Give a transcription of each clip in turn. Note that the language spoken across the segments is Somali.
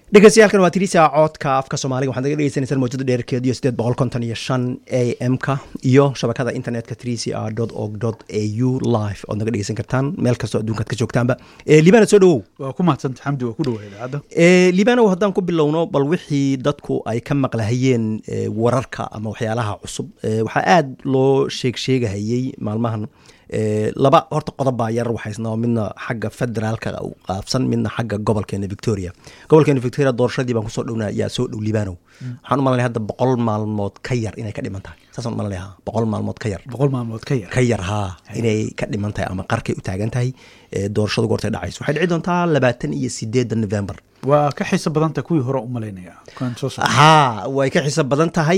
dhegeystayaaalkan waa tirisa coodka afka soomaaliga waxaad naga dhegeysaneysaan mawjada dheerkeed iyo sideed boqol konton iyo shan a m ka iyo shabakada internetka trc r org a u live ood naga dhegeysan kartaan meel kastoo adduunkaad ka joogtaanba libana soo dhawow waa ku mahadsanta xamdi waa ku dhawa idaacadda libanow haddaan ku bilowno bal wixii dadku ay ka maqlahayeen wararka ama waxyaalaha cusub waxaa aada loo sheeg sheegahayey maalmahan laba horta qodob baa yar waxaysnaa midna xagga federaalka qaabsan midna xagga gobolkeena victoria gobolkeena victoria doorashadii baan kusoo dhowna yaa soo dhow libanow waxaan u malanaya hadda boqol maalmood ka yar inay ka dhiman tahay saasaan u malanaya boqol maalmood ka yar boqol maalmood ka yar ka yar haa inay ka dhiman tahay ama qarkay u taagan tahay doorashadu goortay dhacayso waxay dhici doontaa labaatan iyo sideedda november waa ka xiiso badanta kuwii hore u malaynaya haa way ka xiiso badan tahay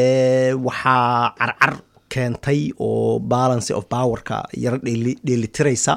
waxaa carcar keentay oo balance of powerka yaro dheelitiraysa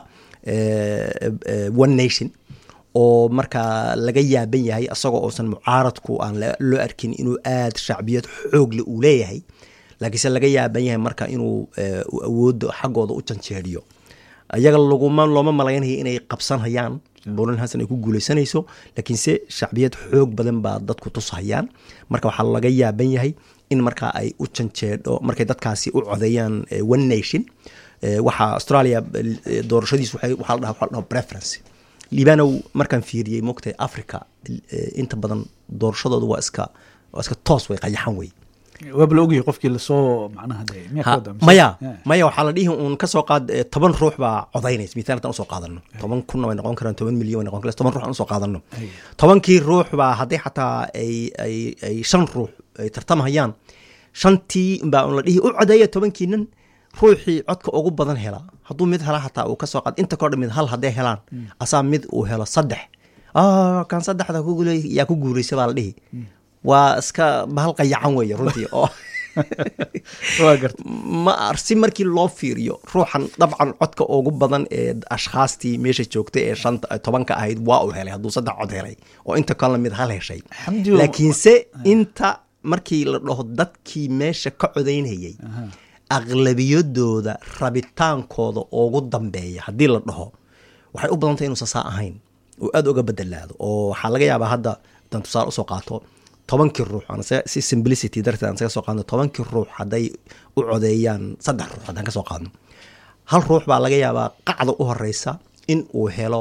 one nation oo markaa laga yaaban yahay asagoo uusan mucaaradku aan loo arkin inuu aada shacbiyad xoogle uu leeyahay laakiinse laga yaaban yahay marka inuu awoodda xaggooda u janjeeriyo iyaga laguma looma malaynaya inay qabsanhayaan bulan hasan ay ku guuleysanayso laakiinse shacbiyad xoog badan baa dadku tushayaan marka waxaa laga yaaban yahay in markaa ay u janjeedho markay dadkaasi u codeeyaan one nation waxaa australia doorashadiis waxaa la dhaha waxa la dhaho preference libanow markaan fiiriyey moogtahay africa inta badan doorashadooda waa iska waa iska toos way qayaxan wey waaba la ogyahay qofkii lasoo macnaha de maya maya waxaa la dhihi uun kasoo qaad toban ruux baa codaynaysa mithaal haddaan usoo qaadano toban kunna way noqon karaan toban milyan way noqon karaan toban ruux aan usoo qaadano tobankii ruux baa hadday xataa ay ay ay shan ruux ay tartamahayaan shantii baa un la dhihi u codeeya tobankiinan ruuxii codka ugu badan hela hadduu mid hela xataa uu kasoo qaad inta kodha mid hal hadday helaan asaa mid uu helo saddex kan saddexda yaa ku guuraysa baa la dhihi waa iska bahal qayacan weeye runtii oo ma si markii loo fiiriyo ruuxan dabcan codka ugu badan ee ashkhaastii meesha joogtay ee shanta tobanka ahayd waa uu helay hadduu saddex cod helay oo inta kalena mid hal heshay laakiinse inta markii la dhaho dadkii meesha ka codaynayay aqlabiyadooda rabitaankooda ugu dambeeya haddii la dhaho waxay u badantay inuusan saa ahayn oo aada uga bedelaado oo waxaa laga yaabaa hadda haddaan tusaale usoo qaato tobankii ruux si simplicity darteed aan saga soo qaadno tobankii ruux hadday u codeeyaan saddex ruux haddaan kasoo qaadno hal ruux baa laga yaabaa qacda u horeysa in uu helo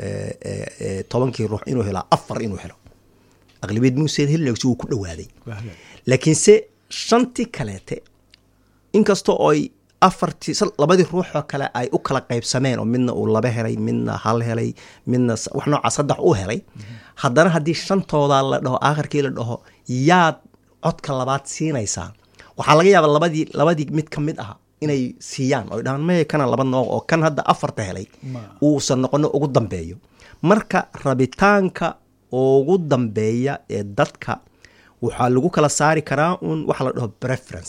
tobankii ruux inuu helo afar inuu helo aqlabiyad muuseen helin si uu ku dhawaaday laakiinse shantii kaleete inkastoo oy afartii labadii ruuxoo kale ay u kala qaybsameen oo midna uu laba helay midna hal helay midna wax noocaa saddex u helay haddana haddii shantooda la dhaho aakhirkii la dhaho yaad codka labaad siinaysaa waxaa laga yaabaa labadii labadii mid ka mid ah inay siiyaan oy dhahaan maya kana laba nooc oo kan hadda afarta helay uusan noqono ugu dambeeyo marka rabitaanka ugu dambeeya ee dadka waxaa lagu kala saari karaa un waxa la dhaho preference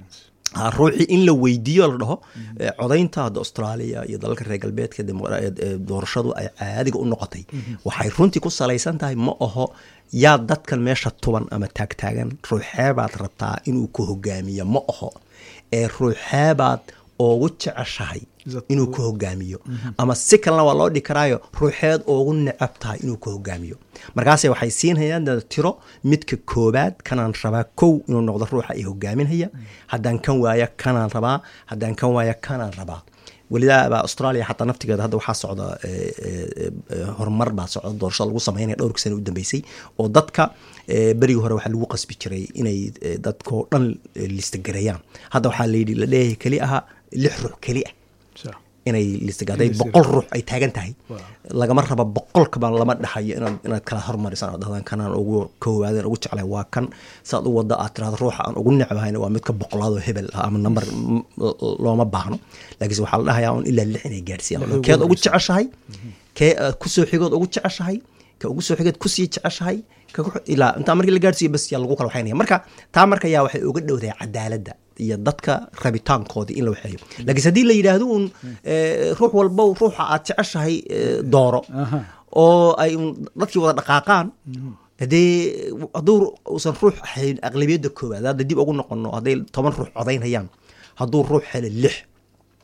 ruuxii in la weydiiyo la dhaho codaynta hadda australia iyo dalalka reer galbeedka doorashadu ay caadiga u noqotay waxay runtii ku salaysan tahay ma aho yaa dadkan meesha tuban ama taagtaagan ruuxeebaad rabtaa inuu ku hogaamiyo ma aho ee ruuxeebaad ugu jeceshahay inuu ku hogaamiyo ama si kalena waa loo dhigi karaayo ruuxeed ugu necab tahay inuu ku hogaamiyo markaase waxay siinhayaan tiro midka koobaad kanaan rabaa kow inuu noqdo ruuxa ay hogaaminhaya haddaan kan waaya kanaan rabaa haddaan kan waaya kanaan rabaa welidaaba australia xataa naftigeeda hadda waxaa socda horumar baa socda doorashada lagu sameynaya dhowrkii sana u dambeysay oo dadka berigii hore waxaa lagu qasbi jiray inay dadkao dhan listagareeyaan hadda waxaa layidhi la leeyahay keli aha lix ruux keli ah inay listagaday boqol ruux ay taagan tahay lagama raba boqolkaba lama dhaxayo inaad inaad kala hormarisaan oo dhahdaan kanaan ugu koowaadeen ugu jeclay waa kan saad u wada aad tirahdo ruuxa aan ugu necbahayna waa midka boqolaad oo hebel ah ama number looma baahno laakiinse waxaa la dhahayaa un ilaa lix inay gaadhsiiyaan keed ugu jeceshahay kee kusoo xigood ugu jeceshahay ka ugu soo xigeed kusii jeceshahay ilaa intaa markii la gaadhsiiyo bas yaa lagu kala waxaynaya marka taa marka yaa waxay uga dhowdahay cadaaladda iyo dadka rabitaankoodii in la waxeeyo laakiinse haddii la yidhaahdo uun ruux walba ruuxa aad jeceshahay dooro oo ay dadkii wada dhaqaaqaan hadee hadduu uusan ruux ahayn aqlabiyadda koowaad hadda dib ugu noqono hadday toban ruux codaynayaan hadduu ruux helo lix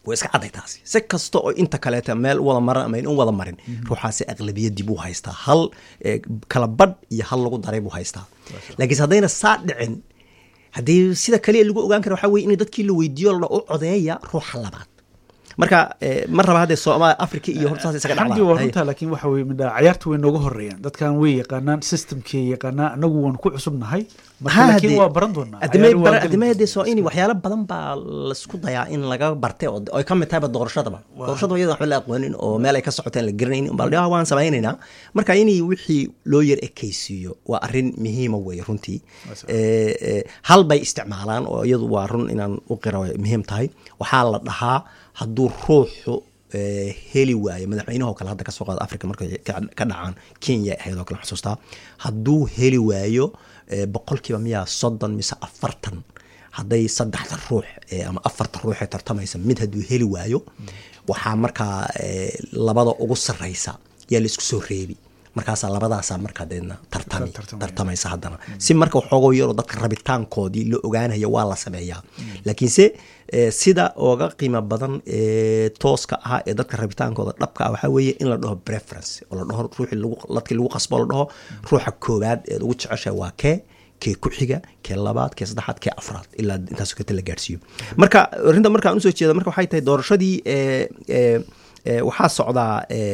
way iska cadday taasi si kasta oo inta kaleeta meel u wada maran ama in wada marin ruuxaasi aqlabiyadii buu haystaa hal kala badh iyo hal lagu daray buu haystaa laakiinse haddayna saa dhicin haddii sida kaliya lagu ogaan kara waxaa weye in dadkii la weydiiyo la u codeeya ruuxa labaad marka ma raba hadde soomaaliya africa iyo horta saas isaga xamdi waa runtaa laakiin waxa weye midha cayaarta way nooga horeeyaan dadkan way yaqaanaan systemkay yaqaanaan anagu waan ku cusubnahay marka laakiin waa baran doonaa adimay hadee soo in waxyaalo badan baa laisku dayaa in laga bartay oo ay ka mid tahayba doorashadaba doorashada iyada waxba la aqoonin oo meel ay ka socoteen la garanaynin baa la waan samaynaynaa marka inay wixii loo yar ekaysiiyo waa arrin muhiima weye runtii hal bay isticmaalaan oo iyadu waa run inaan u qira muhiim tahay waxaa la dhahaa hadduu ruuxu heli waayo madaxweynaho kale hadda kasoo qaada africa markay ka dhacaan kenya ahayd oo kale xusuustaa hadduu heli waayo boqolkiiba miyaa soddon mise afartan hadday saddexda ruux ama afarta ruux ee tartamaysa mid hadduu heli waayo waxaa markaa labada ugu sarreysa yaa la isku soo reebi markaasaa labadaasaa markaa deedna tartami tartamaysa haddana si marka waxoogoo yaroo dadka rabitaankoodii la ogaanaya waa la sameeyaa laakiinse sida ooga qiimo badan ee tooska ah ee dadka rabitaankooda dhabka ah waxaa weeye in la dhaho preference oo la dhaho ruuxii lagu dadkii lagu qasbo la dhaho ruuxa koowaad eed ugu jeceshahay waa kee kee ku xiga kee labaad kee saddexaad kee afraad ilaa intaas kata la gaadhsiiyo marka arrinta markaan usoo jeeda marka waxay tahay doorashadii waxaa socdaa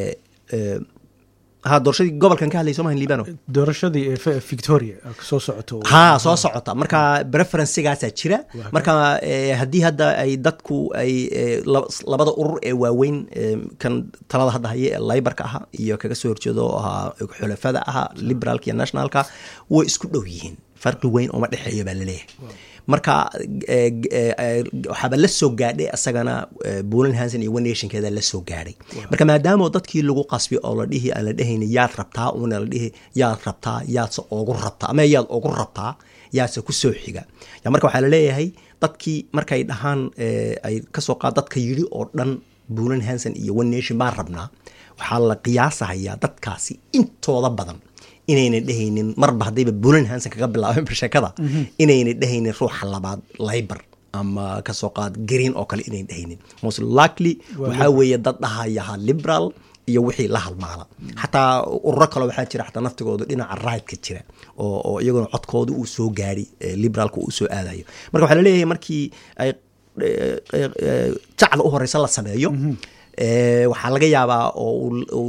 ha doorashadii gobolkan ka hadlay somahan libano doorashadii ee victoria soo socoto ha soo socota marka preferencegaasaa jira marka haddii hadda ay dadku ay labada urur ee waaweyn kan talada hadda haye ee laybarka aha iyo kaga soo horjeedo oo ahaa xulafada aha liberaalka iyo nationalka way isku dhow yihiin farqi weyn ooma dhexeeyo baa laleeyahay marka waxaaba la soo gaadhay asagana bulan hanson iyo one nationkeeda la soo gaadhay marka maadaama dadkii lagu qasbi oo la dhihi aan la dhehayni yaad rabtaa una la dhihi yaad rabtaa yaadse ogu rabtaa ama yaad ogu rabtaa yaadse ku soo xiga ya marka waxaa laleeyahay dadkii markay dhahaan ay kasoo qaad dadka yidhi oo dhan bulan hanson iyo one nation baan rabnaa waxaa la qiyaasahayaa dadkaasi intooda badan inayna dhehaynin marba haddayba bulan hanson kaga bilaabeenba sheekada inayna dhehaynin ruuxa labaad laybar ama kasoo qaad green oo kale inayna dhehaynin most likely waxaa weeye dad dhahayaha liberal iyo wixii la halmaala xataa ururo kale waxaa jira xataa naftigooda dhinaca rightka jira oo iyaguna codkooda uu soo gaari liberaalka uu soo aadayo marka waxaa laleeyahay markii ay jacda u horeysa la sameeyo waxaa laga yaabaa oo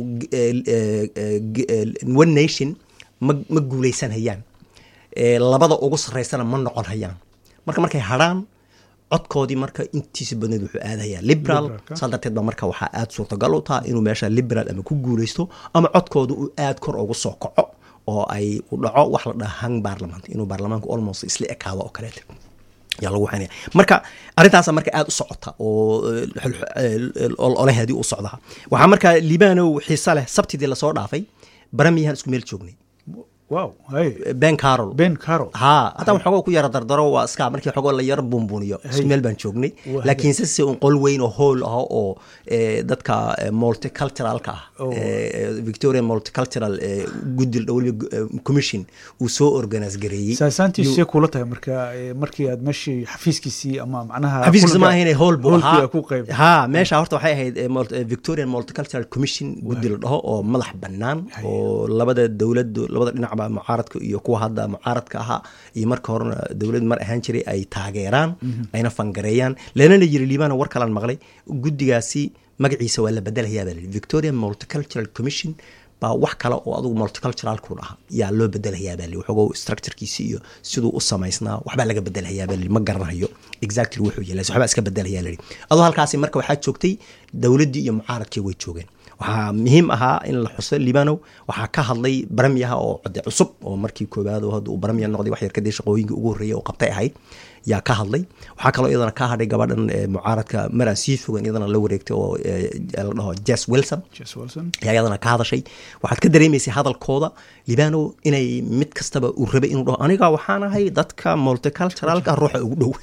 one nation ma ma guuleysan hayaan labada ugu sarreysana ma noqon hayaan marka markay hadrhaan codkoodii marka intiisa badneed wuxuu aadayaa liberal saa darteed ba marka waxaa aada suurtagal u taha inuu meesha liberal ama ku guuleysto ama codkooda uu aada kor ugu soo kaco oo ay u dhaco wax la dhaha hang baarlament inuu baarlamaanku almost isla ekaado oo kaleeta yaa lagu waxaynaya marka arrintaasa marka aada u socota oo oleheedii u socdaa waxaa marka libanow xiise leh sabtidii lasoo dhaafay baramiyahan isku meel joognay wow ben carol ben carol ha haddaan waxoogoo ku yara dardaro waa iska markii waxoogoo la yara buunbuuniyo isku meel baan joognay laakiinse se un qol weyn oo hool ah oo dadka multiculturalka ah victoria multicultural guddi weliba commission uu soo organise gareeyey saasaantiisee kula tahay marka markii aad meeshii xafiiskiisii ama macnaha xafiiskiisa ma ahayne hool buu ahaa ku qayb ha meesha horta waxay ahayd victorian multicultural commission guddi la dhaho oo madax bannaan oo labada dowladdu labada dhinacba mucaaradka iyo kuwa hadda mucaaradka ahaa iyo marka horena dowlad mar ahaan jiray ay taageeraan ayna fangareeyaan lana la yiri liibana war kalaan maqlay guddigaasi magaciisa waa la bedelayaa baa la yidhi victorian multicultural commission baa wax kale oo adugu multiculturalku dhaha yaa loo bedelayaa baa li waxogow structurekiisi iyo siduu u samaysnaa waxbaa laga bedelayaa baa li ma garanayo exactly wuxuu yeelay waxbaa iska bedelayaa la adoo halkaasi marka waxaa joogtay dowladdii iyo mucaaradkii way joogeen waxaa muhiim ahaa in la xuso libanow waxaa ka hadlay baramiyaha oo code cusub oo markii koowaad hadda uu baramiya noqday wax yar kadib shaqooyinkii ugu horreeyay oo qabtay ahayd yaa ka hadlay waxaa kaloo iyadana ka hadhay gabadhan mucaaradka maraan sii fogan iyadana la wareegtay oo la dhaho jess wilson ayaa iyadana ka hadashay waxaad ka dareemaysay hadalkooda libano inay mid kastaba uu rabay inuu dhaho aniga waxaan ahay dadka multiculturalka ruuxa ugu dhow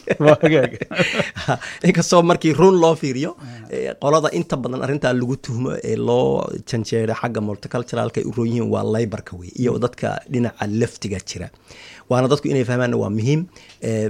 inkastoo markii run loo fiiriyo qolada inta badan arrintaa lagu tuhmo ee loo janjeeray xagga multiculturalka ay u roon yihiin waa laybarka wey iyo dadka dhinaca laftiga jira waana dadku inay fahmaanna waa muhiim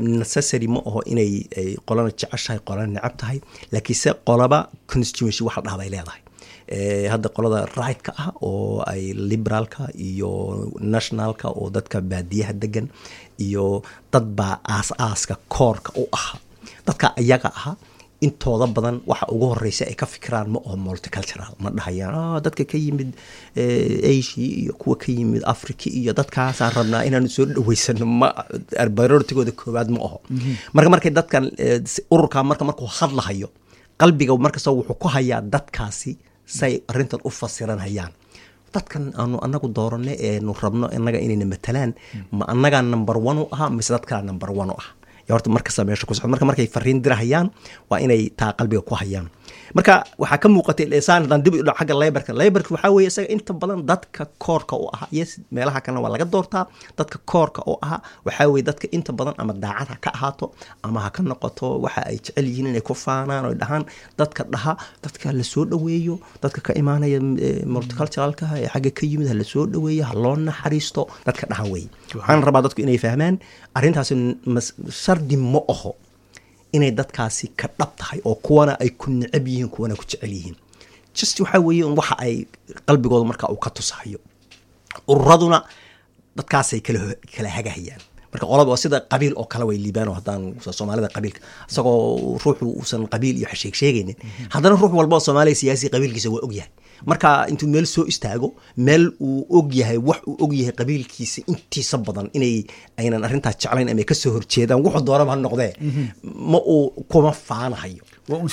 necessary ma aho inay qolana jeceshahay qolana necab tahay laakiinse qolaba constituency wax la dhaha bay leedahay hadda qolada right-ka ah oo ay liberaalka iyo nationalka oo dadka baadiyaha degan iyo dad baa aas-aaska koorka u aha dadka ayaga aha intooda badan waxa ugu horeysa ay ka fikiraan ma oo multicultural ma dhahayaan dadka ka yimid asia iyo kuwa ka yimid africa iyo dadkaasaan rabnaa inaanu soo dhaweysano ma barortigooda koowaad ma aho marka markay dadkan ururka marka markuu hadlahayo qalbiga markasta wuxuu ku hayaa dadkaasi say arrintan u fasiran hayaan dadkan aanu anagu dooranay eenu rabno inaga inayna matalaan ma annagaa number one u ahaa mise dadkaa number one u ah horta markasta meesha ku socdo marka markay fariin dirahayaan waa inay taa qalbiga ku hayaan marka waxaa ka muuqatay saan haddaan dib u dhaco xagga laybarka laybarka waxaa weeye isaga inta badan dadka koorka u ahaa yes meelaha kalena waa laga doortaa dadka koorka u ahaa waxaa weeye dadka inta badan ama daacad ha ka ahaato ama ha ka noqoto waxa ay jecel yihiin inay ku faanaan oo dhahaan dadka dhaha dadka la soo dhoweeyo dadka ka imaanaya multiculturalka ee xagga ka yimid ha la soo dhoweeyo ha loo naxariisto dadka dhaha weeye waxaan rabaa dadku inay fahmaan arrintaasi shardi ma aho inay dadkaasi ka dhab tahay oo kuwana ay ku necab yihiin kuwana ku jecel yihiin just waxaa weeye un waxa ay qalbigooda marka uu ka tusahayo ururaduna dadkaasay kala kala hagahayaan marka qolaba sida qabiil oo kale way liibaan oo haddaan soomaalida qabiilka isagoo ruuxu uusan qabiil iyo sheeg sheegaynin haddana ruux walba oo soomaaliya siyaasi qabiilkiisa waa ogyahay marka intuu meel soo istaago meel uu og yahay wax uu og yahay qabiilkiisa intiisa badan inay aynan arrintaas jeclayn ama kasoo horjeedaan wuxuu doonaba ha noqdee ma uu kuma faanahayo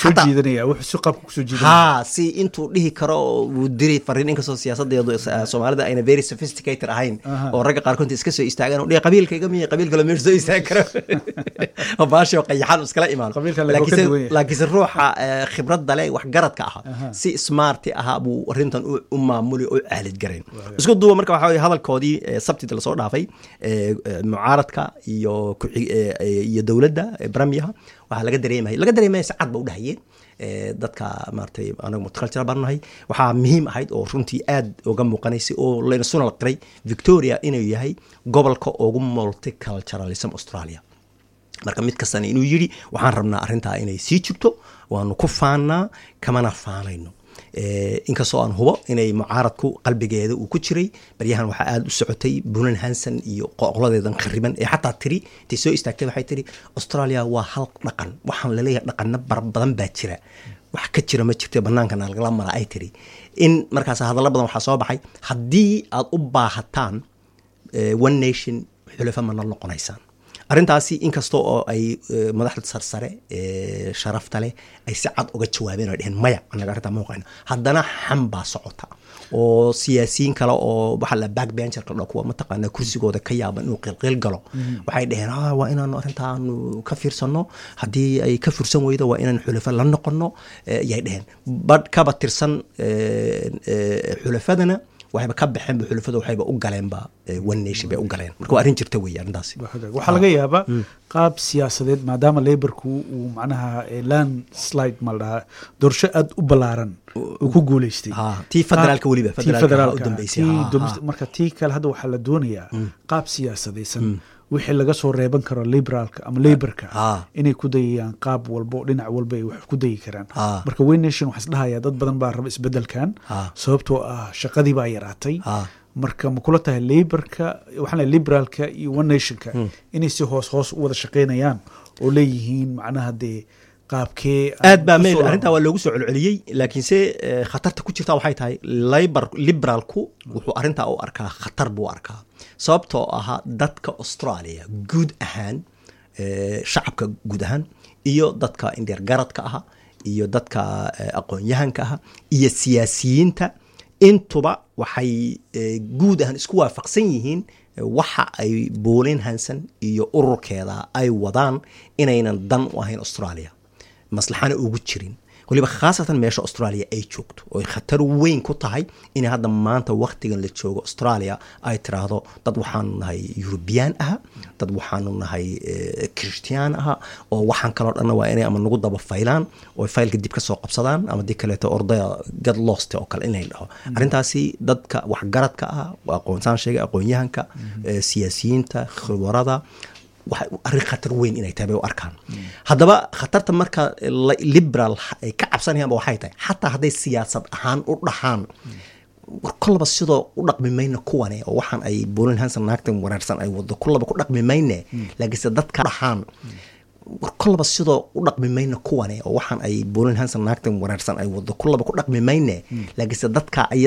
ha si intuu dhihi karo wuu diri fariin inkastoo siyaasadeedu soomaalida ayna very sophisticated ahayn oo ragga qaarkood iska soo istaagaan dhihi qabiilkayga miya qabiil kale meesha soo istaagi karo oo baasho qayaxaan iskala imaan laakiinse ruuxa khibradda leh wax garadka aha si smarti ahaa buu arrintan u maamuli oo caalid garayn isku duuba marka waxaa weye hadalkoodii sabtida lasoo dhaafay mucaaradka iyo iyo dowladda bramiyaha waxaa laga dareemaya laga dareemaya si cad ba u dhahayeen dadka maaratay anaga multicultural baan nahay waxaa muhiim ahayd oo runtii aad uga muuqanaysay oo layna sunal qiray victoria inuu yahay gobolka ugu multiculturalism australia marka mid kastana inuu yidhi waxaan rabnaa arrintaa inay sii jirto waanu ku faannaa kamana faanayno inkastoo aan hubo inay mucaaradku qalbigeeda uu ku jiray baryahan waxaa aada u socotay bunan hanson iyo qoqladeedan khariban ee xataa tiri intay soo istaagtay waxay tiri australia waa hal dhaqan waxaan laleeyahay dhaqano bar badan baa jira wax ka jira ma jirto bannaankana lagala mara ay tiri in markaas hadallo badan waxaa soo baxay haddii aad u baahataan one nation xulafa mana noqonaysaan arrintaasi inkasta oo ay madaxda sarsare sharafta leh ay si cad uga jawaabeen oo dheheen maya anaga arrintaa ma waqayno haddana xam baa socota oo siyaasiyiin kale oo waxaa la backbencherka dho kuwa mataqaanaa kursigooda ka yaaban inuu qilqil galo waxay dheheen waa inaanu arrintaanu ka fiirsano haddii ay ka fursan weydo waa inaan xulafo la noqono ayay dheheen badh kaba tirsan xulafadana waxayba ka baxeenba xulafada waxayba u galeenba one nation bay u galeen marka waa arrin jirta weeye arrintaasi waxaa laga yaabaa qaab siyaasadeed maadaama laborku uu macnaha land slide ma la dhahaa doorasho aada u ballaaran uu ku guuleystay tii federaalka weliba federaalka u dambeysay marka tii kale hadda waxaa la doonayaa qaab siyaasadaysan wixii laga soo reeban karo liberaalka ama laborka inay ku dayayaan qaab walba oo dhinac walba ay wax ku dayi karaan marka way nation waxaa isdhahaya dad badan baa raba isbedelkan sababtoo ah shaqadii baa yaraatay marka ma kula tahay laborka waxaan liberaalka iyo one nationka inay si hoos hoos u wada shaqeynayaan oo leeyihiin macnaha dee qaabkee aad baa meel arrintaa waa loogu soo celceliyey laakiinse khatarta ku jirta waxay tahay libor liberaalku wuxuu arrintaa u arkaa khatar buu arkaa sababtoo ahaa dadka australia guud ahaan shacabka guud ahaan iyo dadka indheergaradka aha iyo dadka aqoon-yahanka aha iyo siyaasiyiinta intuba waxay guud ahaan isku waafaqsan yihiin waxa ay boolin hansan iyo ururkeeda ay wadaan inaynan dan u ahayn australia maslaxana ugu jirin waliba khaasatan meesha australia ay joogto oy khatar weyn ku tahay inay hadda maanta waktigan la joogo australia ay tiraahdo dad waxaanu nahay eurubiyaan aha dad waxaanu nahay christian aha oo waxaan kaloo dhanna waa inay ama nagu daba faylaan oo faylka dib ka soo qabsadaan ama dib kaleeto ordaya gad lost oo kale inay dhaho arrintaasi dadka waxgaradka ah aqoonsaan sheegay aqoon-yahanka siyaasiyiinta khibarada arrin khatar weyn inay tahay bay u arkaan haddaba khatarta marka liberal ay ka cabsanayaanba waxay tahay xataa hadday siyaasad ahaan u dhaxaan kollaba sidoo u dhaqmi mayna kuwane oo waxaan ay bolin hanson naagtan wanaagsan ay wado kollaba ku dhaqmi mayne laakiinse dadka dhaxaan kollaba sidoo u dhaqmi mayna kuwane oo waxaan ay bolin hanson naagtan wanaagsan ay wado kollaba ku dhaqmi mayne laakiinse dadka